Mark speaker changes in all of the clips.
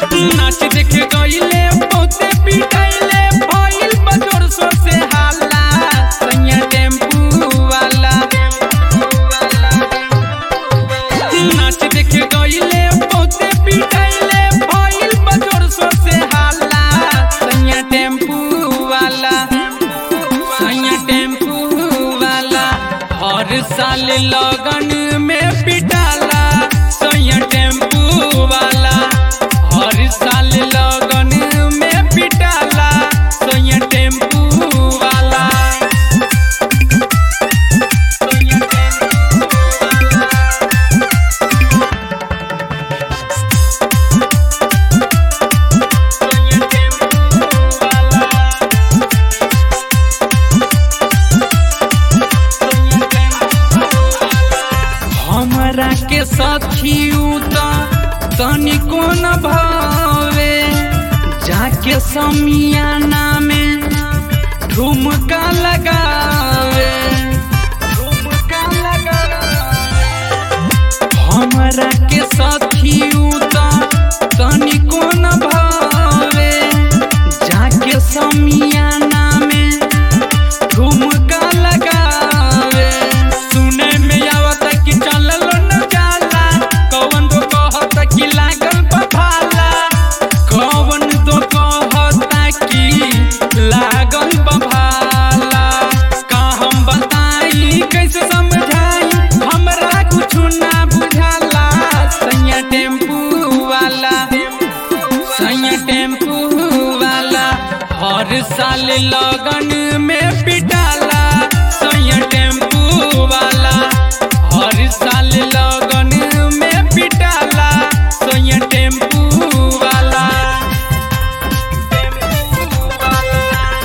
Speaker 1: नाच देख गईले बहुते पिटाइले भइल बजोर सो से हाला सैया टेम्पू वाला नाच देख गईले बहुते पिटाइले भइल बजोर सो से हाला सैया टेम्पू वाला सैया टेम्पू वाला हर साल लगन में पिटाला सैया टेम्पू वाला हर साल लगन में पिटाला सैया टेम्पू वाला सैया टेम्पू वाला सैया टेम्पू वाला हमरा के साथी उता तनिको न भावे जाके समियाना में ठुमका लगावे ठुमका लगावे हमरा के साथी उता तनिको न भावे जाके समियाना में ठुमका लगावे सुने में आवत कि चलल न जाला कौन तो कहत कि लागल बभाला कौन तो कहत कि लागल बभाला का हम बताई कैसे समझाई हमरा कुछ ना बुझाला सैया टेम्पू वाला सैया टेम्पू वाला हर साल लगन में पिटाला सैया टेम्पू वाला हर साल लगन में पिटाला सैया टेम्पू वाला टेम्पू वाला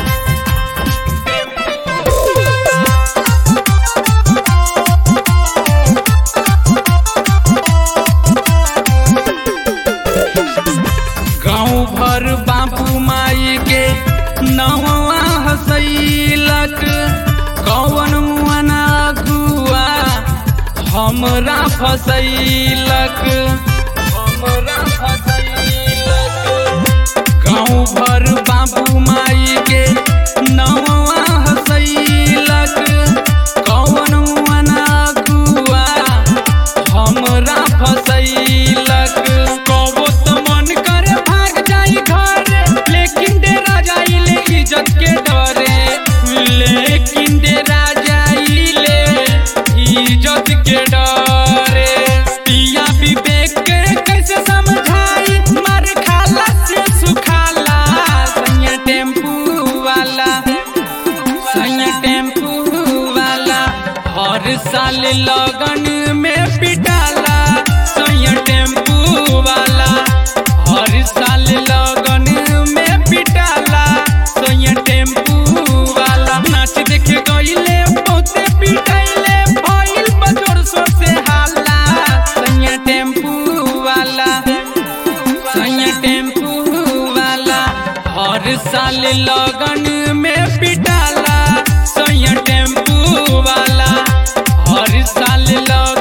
Speaker 1: गाँव भर बाबू माई के नवा हसैलक कौन मुआना गुआ हमरा फसैलक हमरा फसैलक गाँव भर बाबू माई के नवा हसैलक कौन मुआना गुआ हमरा फसैलक कबो त मन करे भाग जाई घर लेकिन डेरा जाइले इज्जत के डरे लेकिन डेरा जाइले इज्जत के डरे पिया विवेक के कैसे समझाई मार खाला से सुखाला सैया टेम्पू वाला सैया टेम्पू वाला हर साल लगन में पिटाला सैया टेम्पू वाला हर साल लगन में पिटाला सैया टेम्पू वाला नाच देख गईले बहुते पिटाइले भइल बजोर सो से हाला सैया टेम्पू वाला सैया टेम्पू वाला हर साल लगन में पिटाला सैया टेम्पू वाला हर साल लगन